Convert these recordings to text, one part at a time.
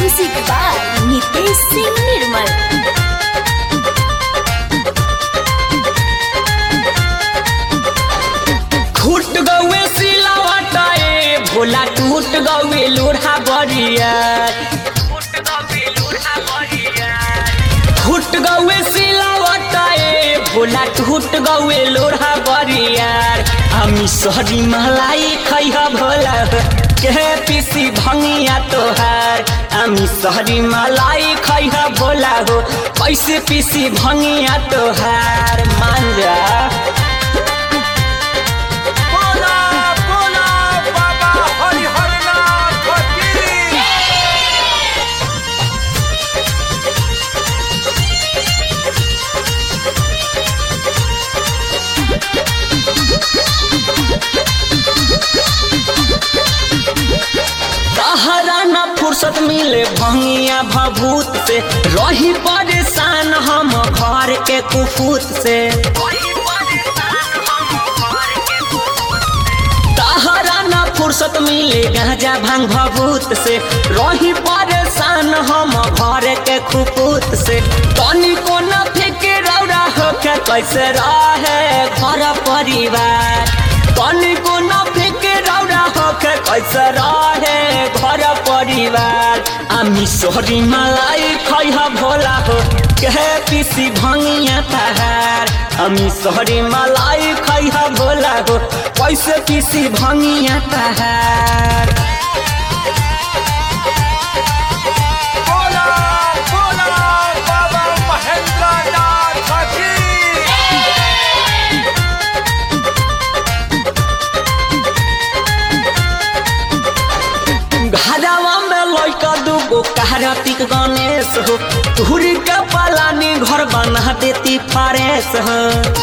music by Nitesh Singh Nirmal फूट गौए सिलावटा ए भोला टूट गौए लोढ़ा बरिया फूट गौए सिलावटा ए भोला टूट गौए लोढ़ा बरियार हामी सहरी मलाई खैह भोला के पिसी भंगिया तोहार हामी सहरी मलाई खैह भोला हो कैसे पिसी भंगिया तोहार मान जा बोला बोला बाबा हरिहरनाथ की तहरा न फुर्सत मिले भंगिया भभूत से रही परेशान हम घर के कुफूत से तहरा न फुर्सत मिले गांजा भांग भभूत से रही परेशान हम घर के कुफूत से तनी को न फेंके रौरा होके कैसे रहे घर परिवार तनी को न फेंके रौरा होके कैसे रहे घर परिवार আমি सोहरी मलाई खैह भोला हो के पिसी भंगिया तहार আমি सोहरी मलाई खैह भोला हो कैसे पिसी भंगिया तहार बोला बोला बाबा महेंद्रनाथ की घरवा में लैका दूगो कार्तिक गणेश हो तुहरी के पलानी घर बना देती फारेस हो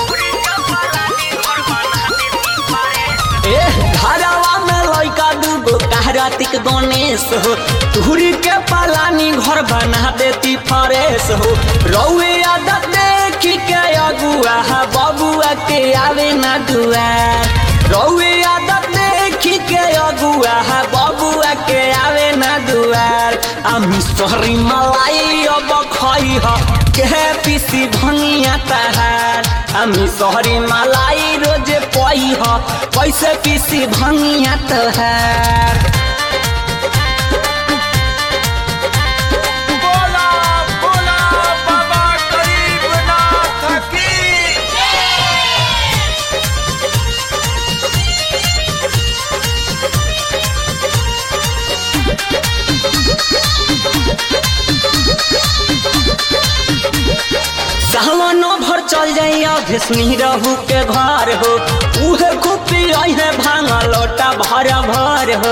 ए घरवा में लैका दूगो कार्तिक गणेश हो तुहरी के पलानी घर बना देती फारेस हो रौए आदत देखी के अगुआ बबुआ के आवे ना दुआर रौए आदत देखी के अगुआ बबुआ के आवे ना दुआर আমি সরি মালাই অব খই হ কে পিসি ভঙিয়া তাহার আমি সহরি মালাই রোজে পই হ कैसे পিসি ভঙিয়া তাহার बोला बोला बाबा गरीबनाथ की सावनो भर चल जाइया भेसनी रहू के घर हो उहे खुपी है भांगा लोटा भर भर हो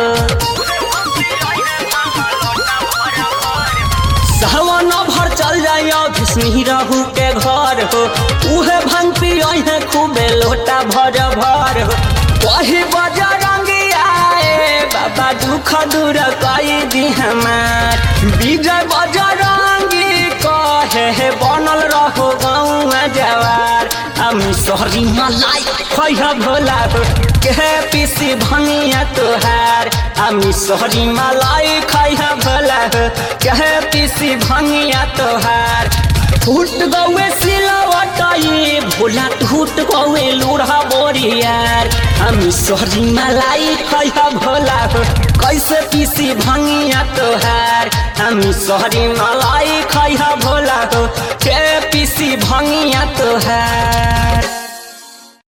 सावनो भर चल जाइया भेसनी रहू के घर हो उहे भांग पी है खूबे लोटा भर भर हो कही बजा रंगिया ए बाबा दुख दूर कई दी हमार विजय बजा रंगी कहे हे बनल रहो गाँव जवार আমি সরি মালাই খৈহ ভোলা हो के पिसी भंगिया तोहार আমি সরি মালাই খৈহ ভোলা हो के पिसी भंगिया तोहार फूट गौए सिलवटाई भोला टूट गौए लूढ़ा बोरियार আমি সরি মালাই খৈহ ভোলা हो कैसे पिसी भंगिया तोहार আমি সরি মালাই